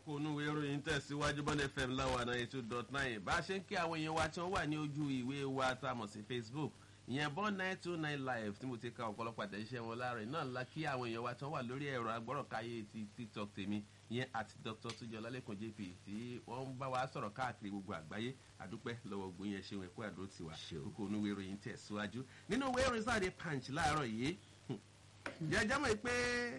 kókó onúwe ìròyìn tẹ̀síwájú bọ́n fm láwa náà two dot nine bá a ṣe ń kí àwọn èèyàn wa tí wọ́n wà ní ojú ìwé wa tá a mọ̀ sí facebook ìyẹn bọ́n nine two nine live tí mo ti ka ọ̀pọ̀lọpọ̀ àtẹ̀jíṣẹ́ wọn láàrin náà ńlá kí àwọn èèyàn wa tí wọ́n wà lórí ẹ̀rọ agbọ́rọ̀káyé ti tiktok tèmi ìyẹn àti dr tujọ lálẹ́kùn jp tí wọ́n ń bá wa sọ̀rọ̀ káàkiri gbogbo àgbáyé àdúpẹ́ lọ́wọ́ ogun yẹn ṣeun ẹ̀kọ́ àdó tiwa kókó onúwe ìròyìn tẹ̀síwájú nínú ìwé ìròyìn sáà punch láàárọ̀ yìí jẹjẹ mọ̀ pé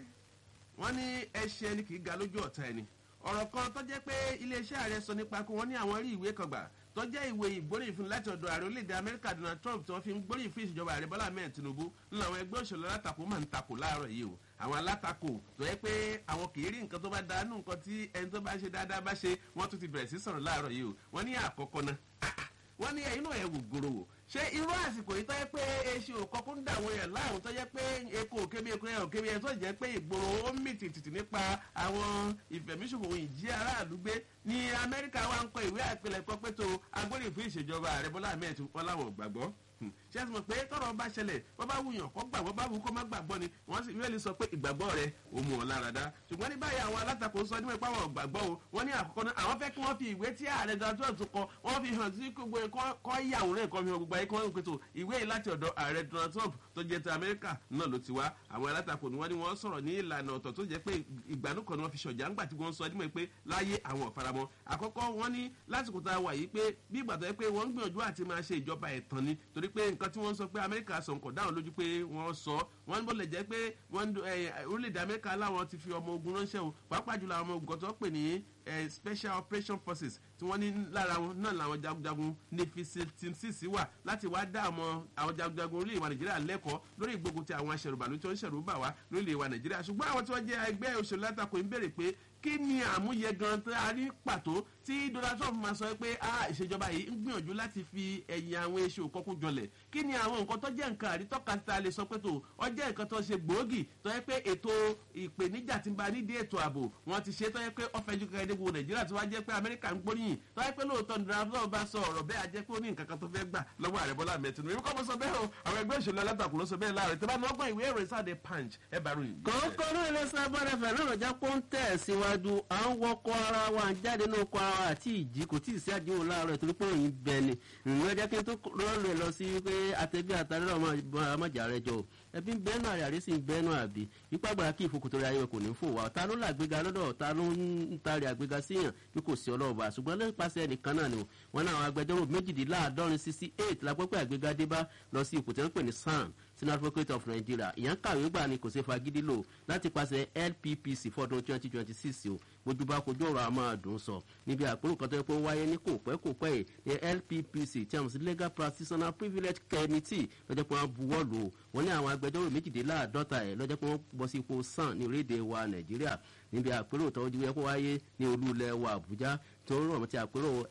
wọ́n ní ẹṣin ẹni kì í ga lójú ọ̀tá ẹni ọ̀rọ̀ kan tó jẹ́ pé iléeṣẹ́ ààrẹ sọ nípa pé wọ́n ní àwọn rí ìwé kan gbà tó jẹ́ ìwé ìgbóríyìn fún láti ọ̀dọ̀ ààrẹ orílẹ̀-èdè amẹ́ríkà donald trump tí wọ́n fi ń gbóríyìn fún ìṣèjọba ààrẹ bọ́lá mẹ́rin tinubu ńlá àwọn ẹgbẹ́ òṣèlú alátakò máa ń takò láàárọ̀ yìí o àwọn alátakò tó yẹ pé àwọn kì í rí nǹkan tó bá dáa nù nǹkan tí ẹni tó bá ṣe dáadáa bá ṣe wọ́n tún ti bẹ̀rẹ̀ sí sọ̀rọ̀ láàárọ̀ yìí o wọ́n ní àkọ́kọ́ náà wọ́n ní ẹ̀yin náà ẹ̀ wò gbòòrò wò ṣé irú àsìkò yìí tó yẹ pé eṣin òkọ́kún ń dà àwọn èèyàn láàrún tó yẹ pé eko òkèbí eko ẹ̀ òkèbí ẹ̀ tó jẹ́ pé ìgboro ó mì tìtìtì nípa àwọn ìfẹ̀míṣòfò ìjí aráàlú gbé ní amẹ́ríkà wa ń kọ ìwé àpilẹ̀kọ pé tó agbórí fún ìṣèjọba ààrẹ bọ́lá ahmed wọn láwọn gbàgbọ́ ṣé ẹ mọ̀ pé tọrọ bá ṣẹlẹ̀ wọ́n bá wùyàn kọ́ gbàgbọ́ bá wù kó má gbàgbọ́ ni wọ́n sì wíwẹ́lì sọ pé ìgbàgbọ́ rẹ̀ ò mú ọ lára dá ṣùgbọ́n ní báyìí àwọn alátakò sọ nípa àwọn gbàgbọ́ o wọ́n ní àkọ́kọ́ náà àwọn fẹ́ kí wọ́n fi ìwé tí ààrẹ donald trump kọ wọ́n fi hàn sí gbogbo kọ́ ìyàwòrán ìkọ́ fi hàn gbogbo ayé kí wọ́n pètò ìwé yìí láti ọ̀dọ̀ ààrẹ donald trump tó jẹ́ ti amẹ́ríkà náà ló ti wá àwọn alátakò ni wọ́n ní wọ́n sọ̀rọ̀ ní ìlànà ọ̀tọ̀ tó jẹ́ pé ìgbàanú kan ni wọ́n fi ṣọ̀jà ńgbà tí wọ́n sọ ẹdínmọ̀ pé láyé àwọn ọ̀faramọ́ àkọ́kọ́ wọ́n ní lásìkò tá a wà yìí pé bí ìgbà tó yẹ pé wọ́n ń gbìyànjú àti máa ṣe ìjọba ẹ̀tàn ni torí pé nǹkan tí wọ́n sọ pé amẹ́ríkà sọ nǹkan dáhùn lójú pé wọ́n sọ wọ́n bó lè jẹ́ pé orílẹ̀-èdè amẹ́ríkà láwọn ti fi ọmọ ogun ránṣẹ́ o pàápàá jùlọ àwọn ọmọ ogun tó pè ní special operation forces tí wọ́n ní lára wọn náà làwọn jagunjagun nefi team six wà láti wá dá àwọn àwọn jagunjagun orílẹ̀ ìwà nàìjíríà lẹ́kọ̀ọ́ lórí ìgbógun ti àwọn aṣẹ̀rùbàlú tí wọ́n ń ṣẹ̀rù bà wá lórílẹ̀ ìwà nàìjíríà ṣùgbọ́n àwọn tí wọ́n jẹ́ ẹgbẹ́ òṣèlú látàkó ń béèrè pé kí ni àmúyẹ gan tó a rí pàtó tí donald trump máa sọ pé a ìṣèjọba yìí ń gbìyànjú láti fi ẹ̀yìn àwọn eṣe òkọ́kún jọlẹ̀ kí ni àwọn nǹkan tó jẹ́ nǹkan àrítọ́ka tí a lè sọ pé tó ọ jẹ́ nǹkan tó ṣe gbòógì tó yẹ pé ètò ìpèníjà ti ń ba nídìí ètò ààbò wọn ti ṣe tó yẹ pé ọ̀fẹ́ ju kẹ̀kẹ́ débò nàìjíríà tó wá jẹ́ pé amẹ́ríkà ń gbóríyìn tó yẹ pé lóòótọ́ ní donald trump bá sọ ọ̀rọ̀ bẹ́ẹ̀ ajẹ́ pé ó ní nǹkan kan tó fẹ́ gbà lọ́wọ́ ààrẹ bọ́lá mẹ́tìnú èmi kọ́ mo sọ bẹ́ẹ̀ o àwọn ẹgbẹ́ òṣèlú alátakò ló sọ bẹ́ẹ̀ láàrin tó bá ní ọgbọ́n ìwé ìròyìn sáà de punch ẹ bá ròyìn. kòókò náà ilé sábàrẹ̀ fẹ̀ náà lọ́jà pọ́ńtẹ̀ síwájú à ń wọkọ̀ ara wa ń jáde náà kọ ara wa àti ìjì kò tí ì sí àdéhùn láàárọ̀ torí pé òyìn bẹ ni ìrìn ọjà kí n tó rọ́ọ̀lù ẹ̀ lọ sí pé àtẹ̀bí àtàrí ọmọjà rẹ jọ ẹbí ń bẹ́ẹ̀ náà àrí sí ń bẹ́ẹ̀ náà àbí ipá gbára kí ìfòkòtò rẹ ayé kò ní fò wá ta ló làgbéga lọ́dọ̀ ta ló ń tari àgbéga síyàn bí kò sí ọlọ́ọ̀bà ṣùgbọ́n lẹ́pàṣẹ nìkan náà ni wọn náà àwọn agbẹjọ́rò méjìdínláàádọ́rin sixty eight la gbọ́ pé àgbéga dé bá lọ sí ipò tí wọ́n pè ní san senior advocate of nigeria ìyẹn kàwé gbà ni kò ṣe fagídí lò láti pàṣẹ lppc fọdún twenty twenty six o bójúbá kojú ọ̀rọ̀ àmọ́ àdùn sọ níbi àpérò kan tó yẹ pé ó wáyé ní kò pẹ́ kò pẹ́ yìí ní lppc tí a mọ̀ sí legal practitioner privilege committee lọ́jọ́ pé wọ́n buwọ́ lò ó wọ́n ní àwọn agbẹjọ́rò méjìdínláàdọ́ta ẹ̀ lọ́jọ́ pé wọ́n bọ́ sí ipò sàn ní orílẹ̀-èdè wa nàìjíríà níbi àpérò tó yẹ kó wáyé ní olú ilẹ̀ wa àbújá tó rọ̀ mọ́ ti àpérò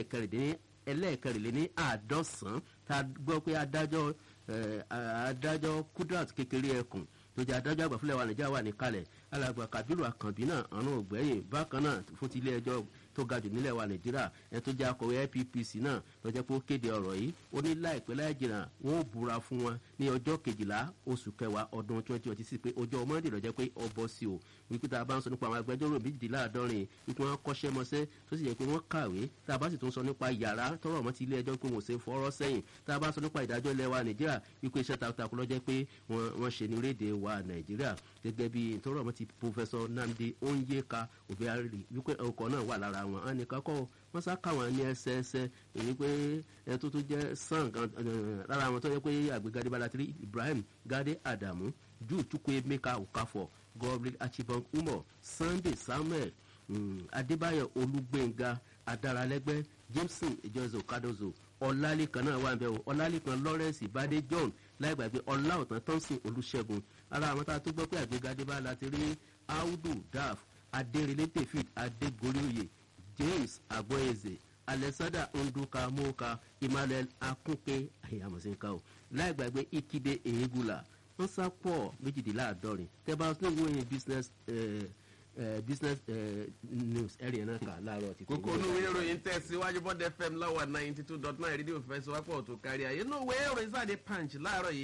ẹlẹ́ẹ̀kẹrìnléní àádọ́sán tá a gbọ́ pé adájọ́ adájọ́ kudrat kékeré ẹkùn tó jẹ́ adájọ́ àgbà fúnlẹ̀ wa nàìjíríà wà níkàlẹ̀ alàgbà kabiru akànbí náà àrùn ògbẹ́yìn bákan náà fún ti ilé ẹjọ́ tó ga jù nílẹ̀ wa nàìjíríà ẹ tó jẹ́ akọ̀wé ippc náà lọ́jọ́ pé ó kéde ọ̀rọ̀ yìí ó ní láìpẹ́ láì jìnnà wọn ò búra fún wọn ní ọjọ́ kejìlá oṣù kẹwàá ọdún twenty twenty six pé ọjọ́ mọ́ndé lọ́jọ́ pé ọ bọ́ sí o wípé tá a bá ń sọ nípa àwọn agbẹjọ́rò méjìdínláàdọ́rin wípé wọ́n kọ́ṣẹ́ mọṣẹ́ tó sì yẹ pé wọ́n kàwé tá a bá sì tún sọ nípa yàrá tọrọ mọ́ ti ilé ẹjọ́ pé wọ́n ṣe fọ́rọ́ sẹ́yìn tá a bá sọ nípa ìdájọ́ ilẹ̀ wa nàìjíríà wípé iṣẹ́ takuntakun lọ́jọ́ pé wọ́n ṣe ní orílẹ̀-èdè wa nàìjíríà gẹ́gẹ́ bí tọrọ mọ́ ti pòfẹ́sọ nnamdi onyeka obiari wípé ọkọ̀ náà wà lára wọn á nìkan kọ́ wọ́n sá káwọn ní ẹsẹẹsẹ èyí pé ẹ tó tó jẹ́ sàn lára àwọn tó yẹ pé àgbégadé balatiri ibrahim gade adamu ju chukwu emeka okafor godwin achibong umo sunday samuel adébáyọ̀ olúgbẹ̀ngà adaralẹ́gbẹ́ jameson ìjọsìn okadozo ọlálẹ́kan náà wà bẹ́ẹ̀ o ọlálẹ́kan lawrence ìbádé john láìgbàgbé ọláòtán thompson olùṣègùn ara àwọn tá a tó gbọ́ pé àgbégadé bá láti rí audu daf adérelé david adégoríoyè james agboeze alexander nduka moka emmanuel akunke ayamosinka o láìgbàgbé ikide ehegula wọn sá pọ̀ méjìdínláàdọ́rin tẹ́bà tó ń wọ́n business business news ẹ̀rì náà kà láàárọ̀ títí. kókó onúwé ìròyìn tẹ̀síwájú bọ́dẹ fm lọ́wọ́ ninety two dot nine rédíò fẹsẹ̀wápọ̀ tó kárí ayé inú ìwé ìròyìn sáde punch láàárọ̀ yìí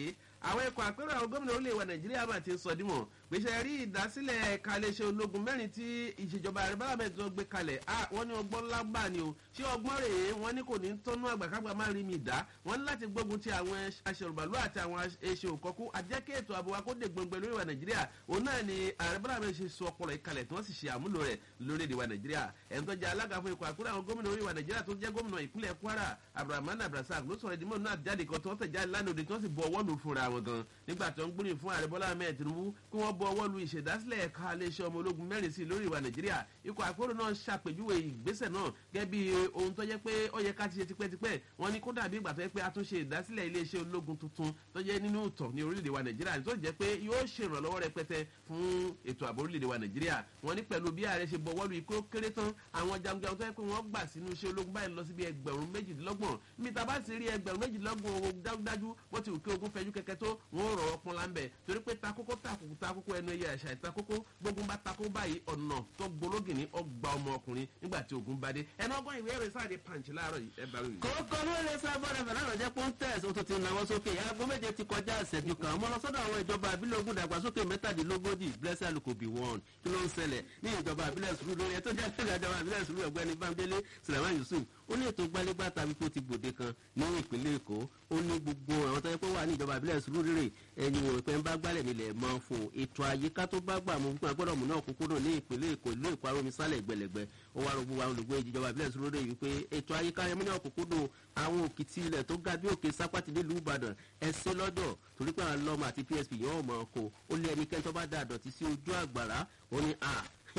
àwọn ikọ̀ àpérò àwọn gómìnà orílẹ̀ èdè nàìjíríà máa ti sọ dímọ̀ gbèsè rí ìdásílẹ̀ ẹ̀ka iléeṣẹ́ ológun mẹ́rin tí ìṣèjọba ààrẹ bọ́lá mẹ́rin tó gbé kalẹ̀ wọ́n ní ọgbọ́n lágbà ni o ṣé ọgbọ́n rèé wọ́n ní kò ní tọ́nú àgbàkágbà má rí mi dá wọ́n ní láti gbógun ti àwọn aṣèrùbàlú àti àwọn ẹṣẹ òkọ́kú àjẹkẹ́ ètò ààbò wa kó dé gbọ̀ngbẹ̀ lórí wa nàìjíríà òun náà ni ààrẹ bọ́lá mẹ́rin ṣe sọ ọpọlọ ìkalẹ̀ tí wọ́n sì ṣe àmúlò rẹ̀ lórílẹ̀‐èdè wa nàìjíríà ẹni tó jẹ́ alága fún ikọ̀ àkúrẹ́ àwọn gómìnà orí wa nàìjíríà tó jẹ́ gómìnà ìpínlẹ̀ kwara abdulrahman abdulrasaq ló sọ̀rọ̀ ìdímọ̀ náà jáde kan tí wọ́n tẹ̀jáde lánàá òde tí wọ́n sì bọ ọwọ́ lu fúnra wọn gan nígbà tó ń gbóríyìn fún ààrẹ bọ́lá ahmed tinubu kí wọ́n bọ ọwọ́ lu ìṣèdásílẹ̀ ẹ̀ka iléeṣẹ́ ọmọ ológun mẹ́rin sí lórí ìwà nàìjíríà ikọ̀ àkóró náà ṣàpèjúwe ìgbésẹ̀ náà gẹ́gẹ́ bí ohun tó jẹ́ pé ó yẹ ká ti ṣe tipẹ́tipẹ́ wọ́n ní kó dàbí ìgbà tó yẹ pé a tún ṣe ìdásílẹ̀ iléeṣẹ́ ológun tuntun tó jẹ́ nínú ìtàn ní orílẹ̀-èdè wa nàìjíríà tó jẹ́ pé yóò ṣèrànlọ́wọ́ rẹpẹtẹ fún ètò ààbò orílẹ̀-èdè wa nàìjíríà wọ́n ní pẹ̀lú bí ààrẹ ṣe bọ̀wọ́ lu ikú kéré tán àwọn jagunjagun tó yẹ pé wọ́n gbà sínú iṣẹ́ ológun báyìí lọ síbi ẹgbẹ̀rún méjìdínlọ́gbọ̀n níbi tá a bá ti rí ẹgbẹ̀rún méjìdínlọ́gbọ̀n owó dájúdájú wọ́n ti wù kí ogun fẹjú kẹ̀kẹ́ tó wọ́n rọ̀ ọ́ pọ́n láńbẹ̀ torí pé takoko takoko takoko ẹnu ẹyẹ àṣà ìtakoko gbógun bá takó báyìí ọ̀nà tó gbológì ní ọgbà ọmọ ọkùnrin nígbà tí ogun bá dé ẹnu ọgbọ́n ìwé ẹ̀rọ sáà di pàǹchì láàárọ̀ yìí ẹ bá rí. kókó ló lè sá bọ́dà fẹ́ lánàá jẹ́ pọ́ńtẹ́ẹ̀sì ó tún ti náwó sókè aago méje ti kọjá ìṣẹ́jú kan ọmọ lọ sọ́dọ̀ àwọn ìjọba àbílẹ̀ ogun dàgbàsókè mẹ́tàdínlógójì blessed alukobi one kí ló ń ṣẹlẹ̀ ní ìjọba àbílẹ̀ sùúrù lórí ẹ̀ tó jẹ́ ìjọba ìjọba àbílẹ̀ sùúrù ọ̀gbẹ́ni bámdélé sulaiman yusuf ó ní ètò gbálégbá tàbí kó ti gbòde kan ní ìpínlẹ̀ èkó ó ní gbogbo àwọn tó yẹ pé wà ní ìjọba àbílẹ̀ sùúrù rírè ẹ̀yìn òun pé ń bá gbálẹ̀ nílẹ̀ mọ́ fún ètò àyíká tó bá gbà mú fún agbọ́dọ̀ mú náà kúkú náà ní ìpínlẹ̀ èkó ìlú èkó arómi sálẹ̀ gbẹlẹ̀gbẹ ó wá rògbò àwọn olùgbé ìjọba àbílẹ̀ sùúrù rírè wípé ètò àyíká yẹn mú náà kúkú náà àwọn òkìtì ilẹ̀ tó ga bí òkè sápátì nílùú ìbàdàn ẹsẹ̀ lọ́dọ̀ torí pé àwọn lọ́mọ àti psp yẹn ò mọ̀ ọ́kọ ó lé ẹnikẹ́ni tó bá dá àdọ̀tí sí ojú àgbàrá ó ní a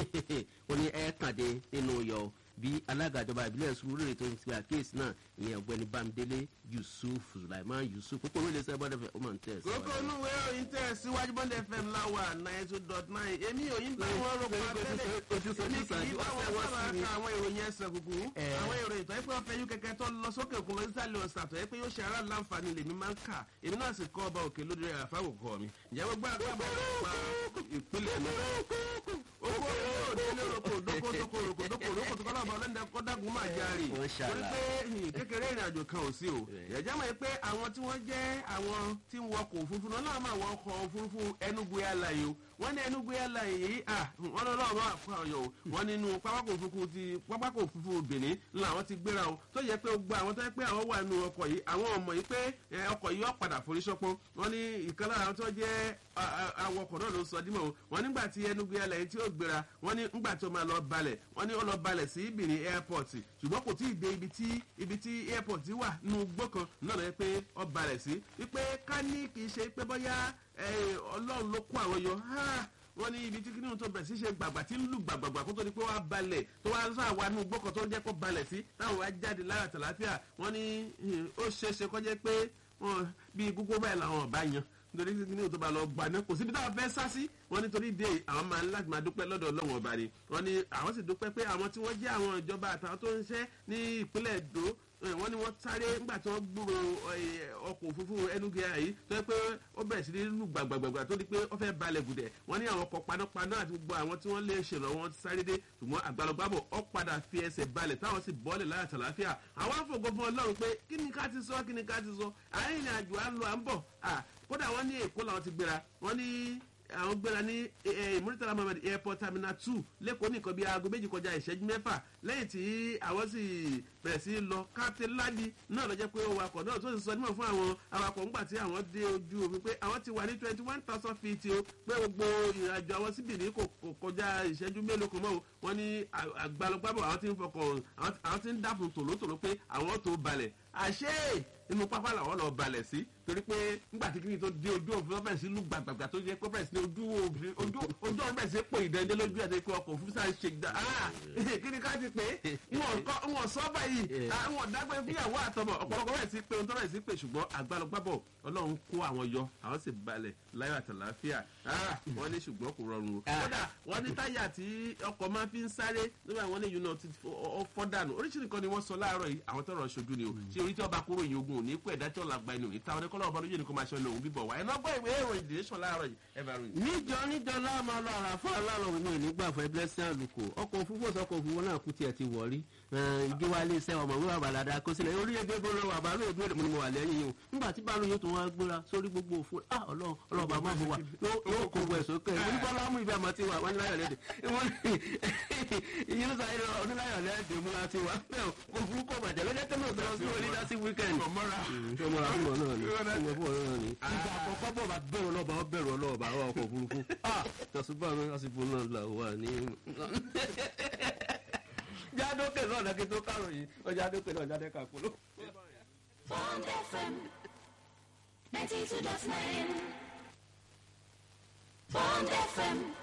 ó ní ẹ̀ kàdé nínú yọ bí alága ìjọba ìbílẹ̀ sùúrù tó ń ti àkíyèsí náà ìyẹn ọ̀gbẹ́ni bámidélé yusuf sulaiman yusuf kókó orí ilé-iṣẹ́ bọ́dẹ̀ fẹ́ ọmọ ntẹ̀ sí. kókó olúwe òyìn tẹ̀ síwájú bọ́dẹ̀ fm láwà nine two dot nine èmi òyìn bá wọn rò pa tẹ́lẹ̀ èmi kì í bá wọn sábà ka àwọn ìròyìn ẹsẹ̀ kúkú àwọn ìròyìn tó yẹ pé wọ́n fẹ́ yú kẹ̀kẹ́ tó lọ sókè òkun lọ sísàlẹ̀ ọ̀sà tó yẹ pé yóò ṣe ara láǹfààní lèmi máa ń kà èmi náà sì kọ́ ọba òkè lórí rẹ̀ àfáwòkọ́ mi ìjẹ́ gbogbo àgbàbọ̀ pa ìpínlẹ̀ mi oko yóò délé roko doko doko roko doko roko tó kọ́ lọ́ba ọlọ́dẹ kọ́dágun máa járe torí pé kékeré ìrìn àjò kan ò sí o ẹ̀jẹ̀ mọ̀ pé àwọn tí wọ́n jẹ́ àwọn tí ń wọkọ̀ òfurufú náà náà máa wọ ọkọ̀ òfurufú ẹnugu airline o wọ́n ní ẹnugu airline yìí à wọ́n lọ́ lọ́wọ́ àpá ọ̀yọ́ o wọ́n nínú pápákọ̀ òfurufú ti pápákọ̀ òfurufú benin làwọn ti gbéra o tó yẹ pé gbogbo àwọn tó yẹ pé àwọn wà nínú ọkọ̀ yìí àwọn ọmọ yìí pé ọkọ̀ yìí ó padà forí ṣọpọ́n wọ́n ní ìkan lára àwọn tó jẹ́ awọkọ̀ náà ló sọ dímọ̀ o wọ́n nígbà tí ẹnugu airline tí ó gbéra wọ́n ní ńgbà tó máa lọ balẹ̀ wọ́n ní ó lọ balẹ̀ sí benin airport ṣùgbọ́n kò tí ì dé ibi tí ibi tí airport wà nínú gbọ́ kan náà lọ yẹ pé ó balẹ̀ sí wípé ká ní kì í ṣe pé bọ́yá ọlọ́run ló kó àwọn yọ wọ́n ní ibi tí kí nínú tó bẹ̀rẹ̀ sí ṣe gbàgbà tí ń lù gbàgbàgbà kó tó di pé wọ́n á balẹ̀ tó wá sọ àwa nínú gbọ́ kan tó ń jẹ́ kó balẹ̀ sí táwọn wá jáde lára tàlàfíà wọ́n ní ó ṣeéṣe kó jẹ́ pé bí gbogbo báyìí làwọn ọ̀bá yan nítorí kí ní tó bá lọ gbà náà kò síbi táwọn fẹ́ sá sí wọ́n nítorí dé àwọn máa ń láti máa dúpẹ́ lọ́dọ̀ ọlọ́wọ́n ọba ni wọ́n ní àwọn sì dúpẹ́ pé àwọn tí wọ́n jẹ́ àwọn ìjọba àtàwọn tó ń ṣẹ́ ní ìpínlẹ̀ èdò wọ́n ní wọ́n sáré nígbà tí wọ́n gbúrò ọkọ̀ òfurufú ẹnugu yìí tó yẹ pé ó bẹ̀rẹ̀ sí ní lù gbàgbàgbà tó di pé ó fẹ́ balẹ̀ gùdẹ̀ wọ́n ní àwọn ọkọ̀ panápaná àti gbogbo àwọn tí wọ́n lè ṣèrànwọ́ wọn sáré dé ṣùgbọ́n àgbàlagbàbọ̀ ó padà fi ẹsẹ̀ balẹ̀ táwọn sì bọ́ọ̀lẹ̀ láyà tàlàáfíà àwọn afọ̀gọ́ fún ọlọ́run pé kí ni ká ti sọ kí ni ká ti sọ àárín àjò à ń lọ à ń bọ̀ kódà wọ́n ní èkó làwọn ti gbéra wọ́n ní àwọn gbéra ní muritala mohammed airport terminal two lẹ́kọ̀ọ́ nìkan bíi aago méjì kọjá ìṣẹ́jú mẹ́fà lẹ́yìn tí àwọn sì bẹ̀rẹ̀ sí lọ captain ladi náà lọ jẹ́ pé awakọ̀ náà tó sì sọ nímọ̀ fún àwọn awakọ̀ ńgbà tí àwọn dé ojú omi pé àwọn ti wà ní twenty one thousand feet o pé gbogbo ìrìnàjò àwọn síbì ní kò kọjá ìṣẹ́jú mélòó kan mọ́ o wọ́n ní àgbàlọ́gbàbọ̀ àwọn ti ń fọkàn àwọn ti ń dàpọ̀ tòlótòló pé àwọn tó balẹ̀ àṣé inú pápá làwọn lọ balẹ̀ sí torí pé nígbà tí kìnìún tó dé ojú òfin ọbẹ̀ sí lù gbàgbàgbà tó yẹ pé sí ojú ojú ojú ọbẹ̀ sí pò ìdẹ́ndé lójú ẹ̀ pé ọkọ̀ òfin sáà ṣe gbà kí ni ká ti pé wọn sọ báyìí wọn dágbé fíyàwó àtọmọ ọ̀pọ̀lọpọ̀ bẹ̀ sí pé ohun tó bẹ̀ sí pé ṣùgbọ́n àgbàlọ́gbàbọ̀ ọlọ́run kó àwọn yọ àwọn sì balẹ̀ láyọ̀ àtàláfíà wọ́n ní ṣùgbọ́n kò rọrùn o kódà wọ́n ní táyà tí ọkọ̀ máa fi ń sáré nígbà wọn ní yunọ ti fọ́ dànù oríṣiríṣi kan ni wọ́n sọ láàárọ̀ yìí àwọn tọrọ ṣojú ni o ṣé orí tí ọba kúrò yìí ogun ò òní pẹ̀ dájọ́ làgbà ẹni òní táwọn ẹ̀kọ́ lọ́wọ́ lójú ẹni kó máa ṣe lòun bíbọ̀ wá ẹ̀nà gbọ́ ìwé ìròyìn dìrẹ́sọ̀ láàárọ̀ yìí ẹ̀ bá ròyìn. níjọ níjọ láàmú lọ àràfà aláàlọ́ mi ò ní gbà fún ẹgbẹ́sìn àlùkò ọkọ̀ òfurufú ọkọ̀ òfurufú náà kú tiẹ̀ ti wọ̀ rí ìdí wa ilé iṣẹ́ ọmọ wíwà bàlàdà kó sílẹ̀ orí ẹgbẹ́ gbọ́n lọ́wọ́ àbálò ìbéèrè mo ni mo wà lẹ́yìn yìí o nígbà tí báàlù yóò tún wá gbéra sórí gbogbo òfin ah ọlọ́run ọlọ́run bàbá mi wà yóò kó gbọ́ ẹ̀sọ́ kẹ́ ẹ̀ bọ́lá mú ibi àmọ́ ti wà wọ́n ní láyọ̀ lẹ́dẹ̀ ìyẹn ló sáré oníláyọ̀ lẹ́dẹ̀ mú láti wà bẹ́ẹ̀ òfurufú bàjẹ́ lọ́jọ́ tẹ́lẹ̀ òbẹ̀rẹ̀ sí orí dásí wíkẹ́ndì. ọmọra ọmọra fún ọ náà ni ọmọ fún ọ náà ni. ìgbà àkọ́kọ́ bọ̀ bá bẹ̀rù ọlọ́ba ọ bẹ̀rù ọlọ́ba ọ ọkọ̀ òfurufú. tẹ̀sùbá mi lásìkò náà là wà ní. jádókè náà lẹ́kí tó káròyìn ọjà dókè náà jáde kàkúrò. Bond FM 92.9 Bond FM